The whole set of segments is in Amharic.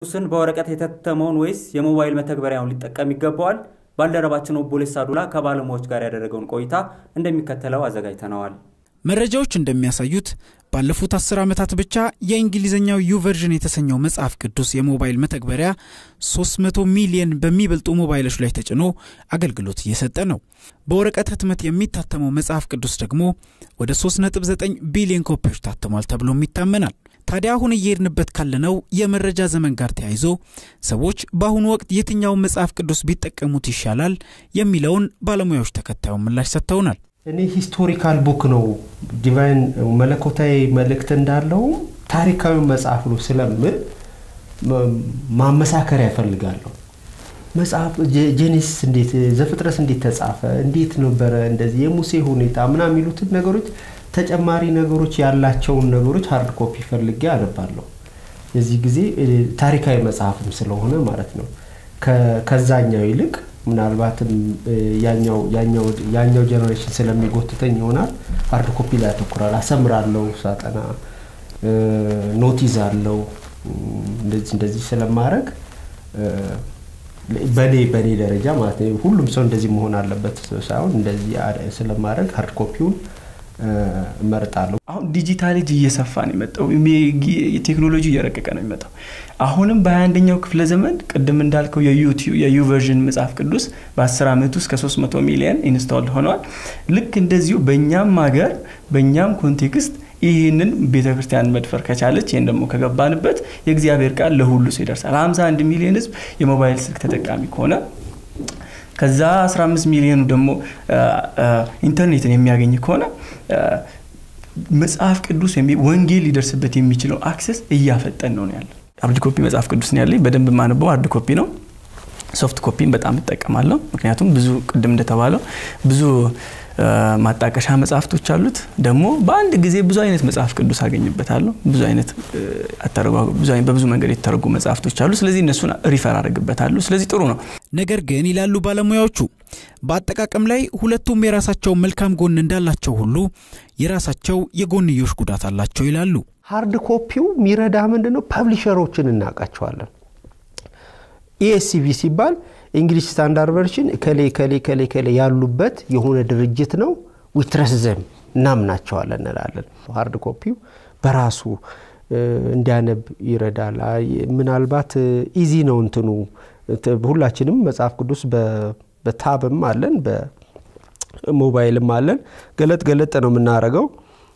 ቅዱስን በወረቀት የተተመውን ወይስ የሞባይል መተግበሪያውን ሊጠቀም ይገባዋል? ባልደረባችን ኦቦሌሳ ዱላ ከባለሙያዎች ጋር ያደረገውን ቆይታ እንደሚከተለው አዘጋጅተነዋል። መረጃዎች እንደሚያሳዩት ባለፉት አስር ዓመታት ብቻ የእንግሊዝኛው ዩቨርዥን የተሰኘው መጽሐፍ ቅዱስ የሞባይል መተግበሪያ 300 ሚሊየን በሚበልጡ ሞባይሎች ላይ ተጭኖ አገልግሎት እየሰጠ ነው። በወረቀት ህትመት የሚታተመው መጽሐፍ ቅዱስ ደግሞ ወደ 3.9 ቢሊዮን ኮፒዎች ታትሟል ተብሎም ይታመናል። ታዲያ አሁን እየሄድንበት ካለነው የመረጃ ዘመን ጋር ተያይዞ ሰዎች በአሁኑ ወቅት የትኛውን መጽሐፍ ቅዱስ ቢጠቀሙት ይሻላል የሚለውን ባለሙያዎች ተከታዩን ምላሽ ሰጥተውናል። እኔ ሂስቶሪካል ቡክ ነው ዲቫይን መለኮታዊ መልእክት እንዳለው ታሪካዊ መጽሐፍ ነው ስለምል ማመሳከሪያ ያፈልጋለሁ። መጽሐፍ ጄኔሲስ እንዴት ዘፍጥረት እንዴት ተጻፈ፣ እንዴት ነበረ እንደዚህ የሙሴ ሁኔታ ምናምን የሚሉትን ነገሮች ተጨማሪ ነገሮች ያላቸውን ነገሮች ሀርድ ኮፒ ፈልጌ አነባለሁ። የዚህ ጊዜ ታሪካዊ መጽሐፍም ስለሆነ ማለት ነው። ከዛኛው ይልቅ ምናልባትም ያኛው ጀኔሬሽን ስለሚጎትተኝ ይሆናል ሀርድ ኮፒ ላይ ያተኩራል። አሰምራለሁ፣ ሳጠና ኖቲዝ አለው እንደዚህ እንደዚህ ስለማድረግ በኔ በኔ ደረጃ ማለት ነው ሁሉም ሰው እንደዚህ መሆን አለበት ሳይሆን እንደዚህ ስለማድረግ ሀርድ ኮፒውን እመርጣለሁ። አሁን ዲጂታል እጅ እየሰፋ ነው የመጣው። ቴክኖሎጂ እየረቀቀ ነው የመጣው። አሁንም በ21ኛው ክፍለ ዘመን ቅድም እንዳልከው የዩ ቨርዥን መጽሐፍ ቅዱስ በ10 ዓመት ውስጥ ከ300 ሚሊዮን ኢንስቶል ሆነዋል። ልክ እንደዚሁ በእኛም ሀገር በእኛም ኮንቴክስት ይህንን ቤተ ክርስቲያን መድፈር ከቻለች ይህን ደግሞ ከገባንበት የእግዚአብሔር ቃል ለሁሉ ሰው ይደርሳል። 51 ሚሊዮን ህዝብ የሞባይል ስልክ ተጠቃሚ ከሆነ ከዛ 15 ሚሊዮኑ ደግሞ ኢንተርኔትን የሚያገኝ ከሆነ መጽሐፍ ቅዱስ ወንጌል ሊደርስበት የሚችለው አክሰስ እያፈጠን ነው ያለ። ሃርድ ኮፒ መጽሐፍ ቅዱስ ነው ያለኝ። በደንብ የማነበው ሃርድ ኮፒ ነው። ሶፍት ኮፒን በጣም እጠቀማለሁ። ምክንያቱም ብዙ ቅድም እንደተባለው ብዙ ማጣቀሻ መጽሐፍቶች አሉት። ደግሞ በአንድ ጊዜ ብዙ አይነት መጽሐፍ ቅዱስ አገኝበታለሁ። ብዙ አይነት በብዙ መንገድ የተተረጉ መጽሐፍቶች አሉ። ስለዚህ እነሱን ሪፈር አድርግበታለሁ። ስለዚህ ጥሩ ነው። ነገር ግን ይላሉ ባለሙያዎቹ፣ በአጠቃቀም ላይ ሁለቱም የራሳቸው መልካም ጎን እንዳላቸው ሁሉ የራሳቸው የጎንዮሽ ጉዳት አላቸው ይላሉ። ሃርድ ኮፒው የሚረዳ ምንድን ነው? ፐብሊሸሮችን እናውቃቸዋለን። ኢኤስሲቪ ሲባል እንግሊሽ ስታንዳርድ ቨርሽን ከሌ ከሌ ከሌ ከሌ ያሉበት የሆነ ድርጅት ነው። ዊትረስ ዘም እናምናቸዋለን እንላለን። ሃርድ ኮፒው በራሱ እንዲያነብ ይረዳል። ምናልባት ኢዚ ነው እንትኑ ሁላችንም መጽሐፍ ቅዱስ በታብም አለን በሞባይልም አለን። ገለጥ ገለጥ ነው የምናደርገው።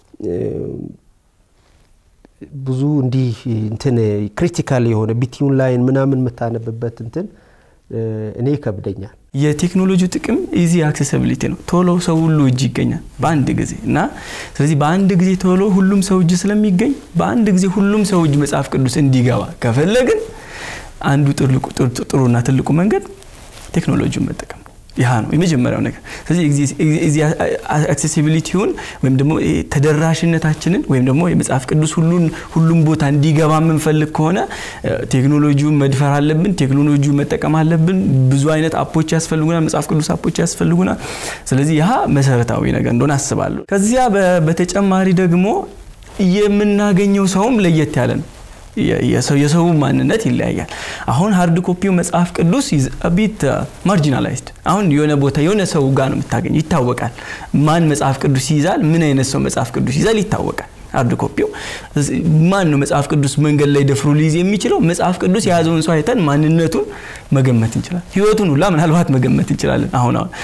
ብዙ እንዲህ እንትን ክሪቲካል የሆነ ቢትዩን ላይን ምናምን የምታነብበት እንትን እኔ ይከብደኛል። የቴክኖሎጂው ጥቅም ኢዚ አክሴሲቢሊቲ ነው። ቶሎ ሰው ሁሉ እጅ ይገኛል በአንድ ጊዜ እና ስለዚህ በአንድ ጊዜ ቶሎ ሁሉም ሰው እጅ ስለሚገኝ በአንድ ጊዜ ሁሉም ሰው እጅ መጽሐፍ ቅዱስ እንዲገባ ከፈለግን አንዱ ጥሩና ትልቁ መንገድ ቴክኖሎጂውን መጠቀም ይህ ነው የመጀመሪያው ነገር። ስለዚህ አክሴሲቢሊቲውን ወይም ደግሞ ተደራሽነታችንን ወይም ደግሞ የመጽሐፍ ቅዱስ ሁሉም ቦታ እንዲገባ የምንፈልግ ከሆነ ቴክኖሎጂውን መድፈር አለብን። ቴክኖሎጂውን መጠቀም አለብን። ብዙ አይነት አፖች ያስፈልጉናል። መጽሐፍ ቅዱስ አፖች ያስፈልጉናል። ስለዚህ ይህ መሰረታዊ ነገር እንደሆነ አስባለሁ። ከዚያ በተጨማሪ ደግሞ የምናገኘው ሰውም ለየት ያለ ነው። የሰው ማንነት ይለያያል። አሁን ሃርድ ኮፒው መጽሐፍ ቅዱስ ቢት ማርጂናላይዝድ አሁን የሆነ ቦታ የሆነ ሰው ጋር ነው የምታገኝ ይታወቃል። ማን መጽሐፍ ቅዱስ ይይዛል፣ ምን አይነት ሰው መጽሐፍ ቅዱስ ይይዛል ይታወቃል። ሃርድ ኮፒው ማን ነው መጽሐፍ ቅዱስ መንገድ ላይ ደፍሮ ሊይዝ የሚችለው? መጽሐፍ ቅዱስ የያዘውን ሰው አይተን ማንነቱን መገመት እንችላለን። ህይወቱን ሁላ ምናልባት መገመት እንችላለን። አሁን አሁን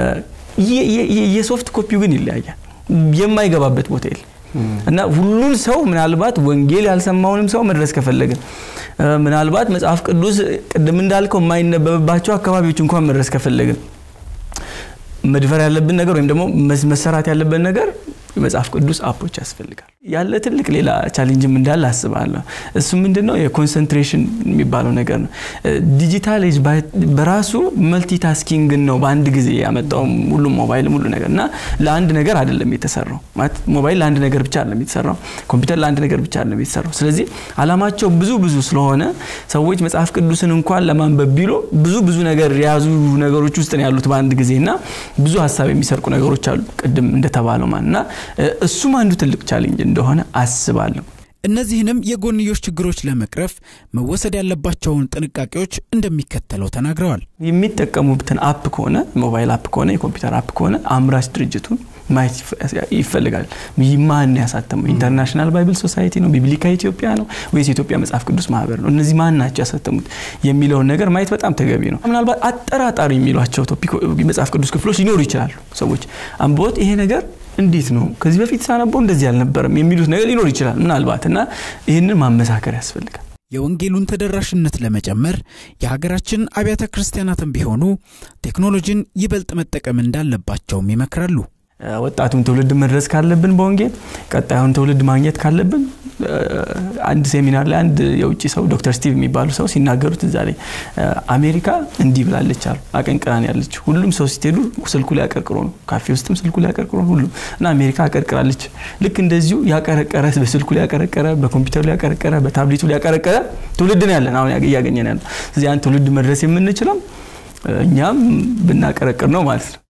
የሶፍት ኮፒው ግን ይለያያል። የማይገባበት ቦታ የለም። እና ሁሉን ሰው ምናልባት ወንጌል ያልሰማውንም ሰው መድረስ ከፈለግን ምናልባት መጽሐፍ ቅዱስ ቅድም እንዳልከው የማይነበብባቸው አካባቢዎች እንኳን መድረስ ከፈለግን መድፈር ያለብን ነገር ወይም ደግሞ መሰራት ያለብን ነገር የመጽሐፍ ቅዱስ አፖች ያስፈልጋል። ያለ ትልቅ ሌላ ቻሌንጅም እንዳለ አስባለሁ። እሱ ምንድነው የኮንሰንትሬሽን የሚባለው ነገር ነው። ዲጂታል ኤጅ በራሱ መልቲታስኪንግን ነው በአንድ ጊዜ ያመጣው ሁሉም ሞባይል ሁሉ ነገር እና ለአንድ ነገር አይደለም የተሰራው። ማለት ሞባይል ለአንድ ነገር ብቻ አይደለም የተሰራው፣ ኮምፒውተር ለአንድ ነገር ብቻ አይደለም የተሰራው። ስለዚህ አላማቸው ብዙ ብዙ ስለሆነ ሰዎች መጽሐፍ ቅዱስን እንኳን ለማንበብ ቢሉ ብዙ ብዙ ነገር የያዙ ነገሮች ውስጥ ነው ያሉት በአንድ ጊዜ እና ብዙ ሀሳብ የሚሰርቁ ነገሮች አሉ ቅድም እንደተባለው ማለት እና እሱም አንዱ ትልቅ ቻሌንጅ እንደሆነ አስባለሁ። እነዚህንም የጎንዮሽ ችግሮች ለመቅረፍ መወሰድ ያለባቸውን ጥንቃቄዎች እንደሚከተለው ተናግረዋል። የሚጠቀሙበትን አፕ ከሆነ ሞባይል አፕ ከሆነ የኮምፒውተር አፕ ከሆነ አምራች ድርጅቱን ማየት ይፈልጋል። ማን ያሳተመው? ኢንተርናሽናል ባይብል ሶሳይቲ ነው? ቢብሊካ ኢትዮጵያ ነው ወይስ የኢትዮጵያ መጽሐፍ ቅዱስ ማህበር ነው? እነዚህ ማን ናቸው ያሳተሙት የሚለውን ነገር ማየት በጣም ተገቢ ነው። ምናልባት አጠራጣሪ የሚሏቸው ቶፒክ መጽሐፍ ቅዱስ ክፍሎች ሊኖሩ ይችላሉ። ሰዎች አንብቦት ይሄ ነገር እንዴት ነው ከዚህ በፊት ሳነበው እንደዚህ አልነበረም የሚሉት ነገር ሊኖር ይችላል ምናልባት እና ይህንን ማመሳከር ያስፈልጋል። የወንጌሉን ተደራሽነት ለመጨመር የሀገራችን አብያተ ክርስቲያናትም ቢሆኑ ቴክኖሎጂን ይበልጥ መጠቀም እንዳለባቸውም ይመክራሉ። ወጣቱን ትውልድ መድረስ ካለብን በወንጌል ቀጣዩን ትውልድ ማግኘት ካለብን አንድ ሴሚናር ላይ አንድ የውጭ ሰው ዶክተር ስቲቭ የሚባሉ ሰው ሲናገሩት እዛ ላይ አሜሪካ እንዲህ ብላለች አሉ። አቀንቅራን ያለች ሁሉም ሰው ሲትሄዱ ስልኩ ላይ አቀርቅሮ ነው። ካፌ ውስጥም ስልኩ ላይ አቀርቅሮ ነው ሁሉም እና አሜሪካ አቀርቅራለች። ልክ እንደዚሁ ያቀረቀረ በስልኩ ላይ ያቀረቀረ፣ በኮምፒውተሩ ላይ ያቀረቀረ፣ በታብሌቱ ላይ ያቀረቀረ ትውልድ ነው ያለን አሁን እያገኘን ያለ። ስለዚህ ያን ትውልድ መድረስ የምንችለው እኛም ብናቀረቅር ነው ማለት ነው።